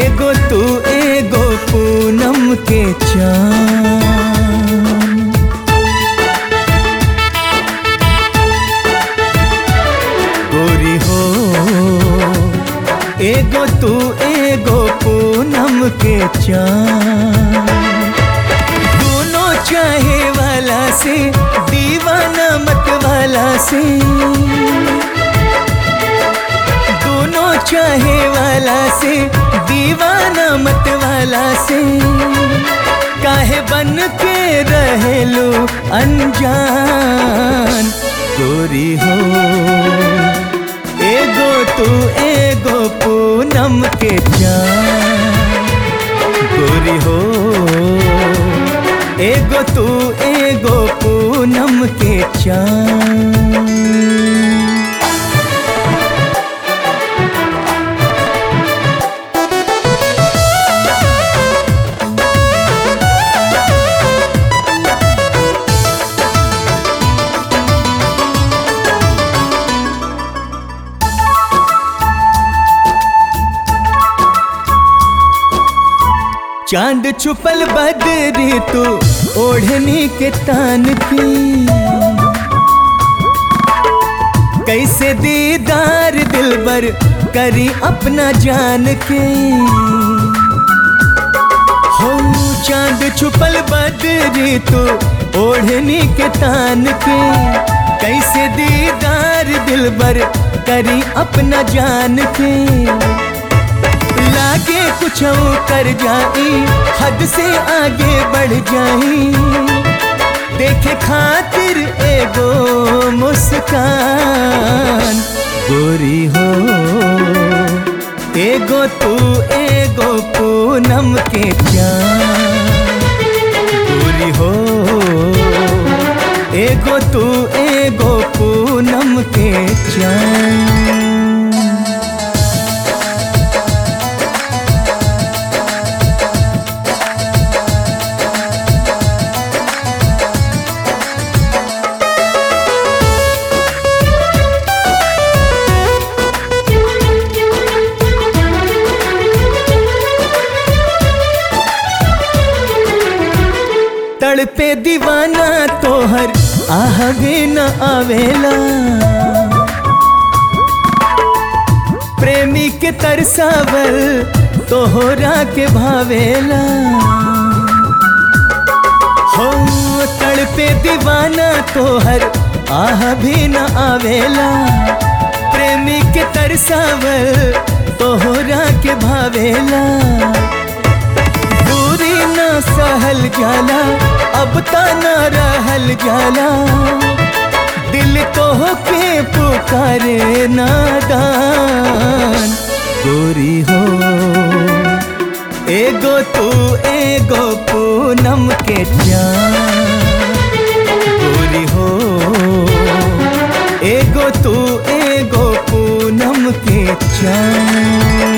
एगो तू एगो पूनम के चाँद गोरी हो एगो तू एगो पूनम के चाँद दोनों चाहे वाला से दीवाना मत वाला से दोनों चाहे वाला से दीवाना मत वाला से काहे बन के रहेलू अनजान गोरी हो एगो तू एगो पूनम के जान गोरी हो एगो तू एगो पूनम के चाँद चांद छुपल बदरी तू ओढ़नी के तान की कैसे दीदार दिलबर करी अपना जान के हो चांद छुपल बदरी तू ओढ़नी के तान के कैसे दीदार दिलबर करी अपना जान के लागे कुछ कर जाई हद से आगे बढ़ जाई देखे खातिर एगो मुस्कान गोरी हो एगो तू एगो पूनम के जान गोरी हो एगो तू एगो पूनम के जान तड़पे दीवाना तोहर आहवे न आवेला प्रेमी के तरसावल तोहरा के भावेला हो तड़पे दीवाना तोहर आह भी न आवेला प्रेमी के तरसावल तोहरा के भावेला दूरी न सहल जाला अब ता न रहल जाला दिल तो के पुकारे नादान गोरी हो एगो तू एगो पूनम के जान गोरी हो एगो तू एगो पूनम के जान